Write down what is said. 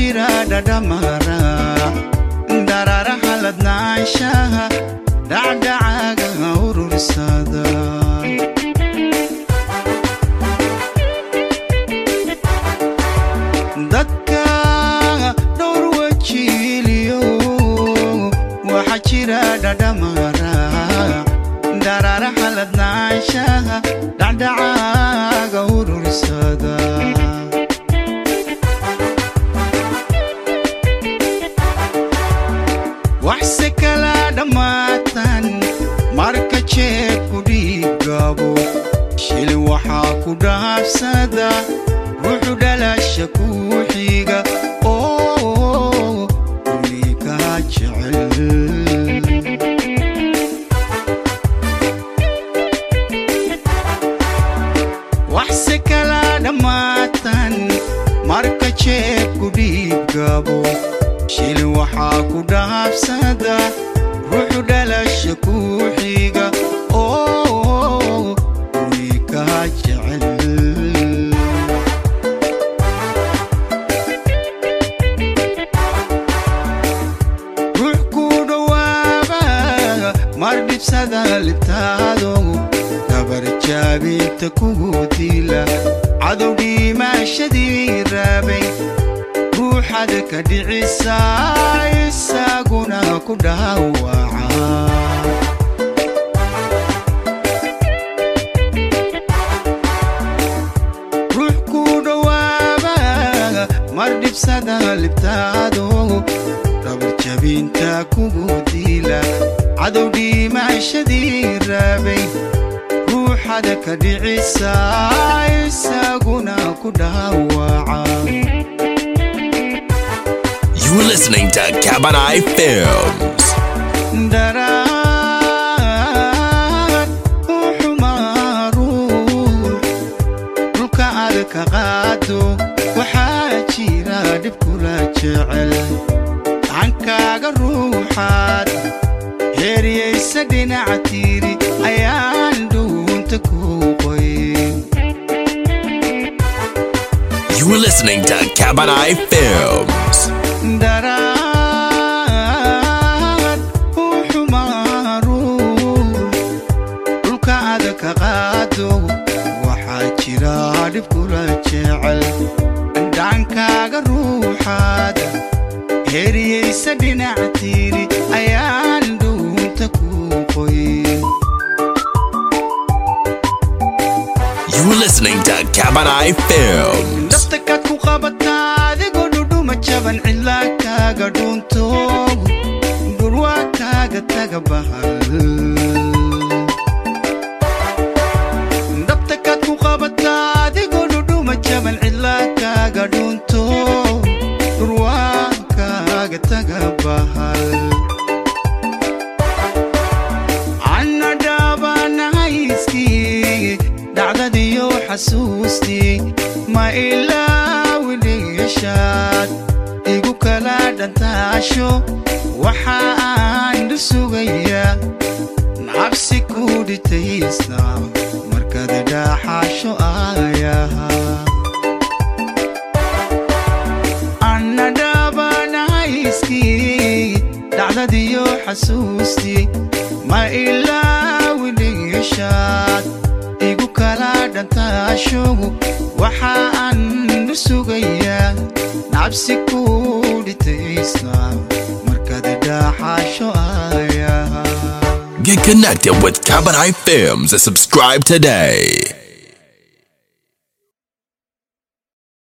jira dhadhamara dararaha ladnaanshaha dhacdhacaaga urursada dadka dhowr wajiiliyo waxa jira dhadhamara dararaha ladnaanshaha dhacdhacaaga urursada waxse kala dhammaatan marka jeebku dhiiggabo shili waxaa ku dhaafsada ruuxu dhalasha kuu xiga oo ulikaa jecel waxse kala dhammaatan marka jeebku dhiiggabo shili waxaa ku dhaafsada ruuxu dhalasha kuu xiga oo ulikaa jecel ruux ku dhowaaba mar dhibsada libtaado gabar jaabinta kugu dila cadow dhiimaashadii raabay ruuxad ka dhicisa isaguna ku dhaawaca ruux ku dhowaaba mar dhibsada libtaado dhabar jabinta kugu dila cadow dhiimaashadii raabay ruuxada ka dhicisa isaguna ku dhaawaca You're listening to Cabanai Films. daraad u xumaaruur dhulka aad ka qaado waxaa jira dhib kula jecel gacankaaga ruuxaad heeriyaysa dhinaca tiiri ayaan dhuunta ku qoyn You're listening to Cabanai Films. daraad u xumaaruur dhulka aad ka qaado waxaa jira dhib kula jecel dhaankaaga ruuxaad heeriyaysa dhinaca tiiri ayaan dhuunta ku qoyn You're listening to Cabanai Films. dhabta kaad ku qabataa adigoo dhudhuma jaban cidlaa kaaga dhuunto dhurwaa kaaga taga bahal dhabta kaad ku qabataa adigoo dhudhuma jaban cidlaa kaaga dhuunto dhurwaa kaaga taga bahal anna dhaabanahayskii dhacdadiyo xasuustii ma ilaawi dhigashaad igu kala dhantaasho waxa aan dhu sugayaa nacabsi ku dhitaysna markaad dhaaxaasho aayaha anna dhaabanahayskii dhacdadiyo xasuustii ma ilaawi dhigashaad igu kala dhantaasho waxa aan dhu sugayaa nacabsi ku dhitaysna markaad dhaaxaasho aayaha Get connected with Cabanai Films and subscribe today.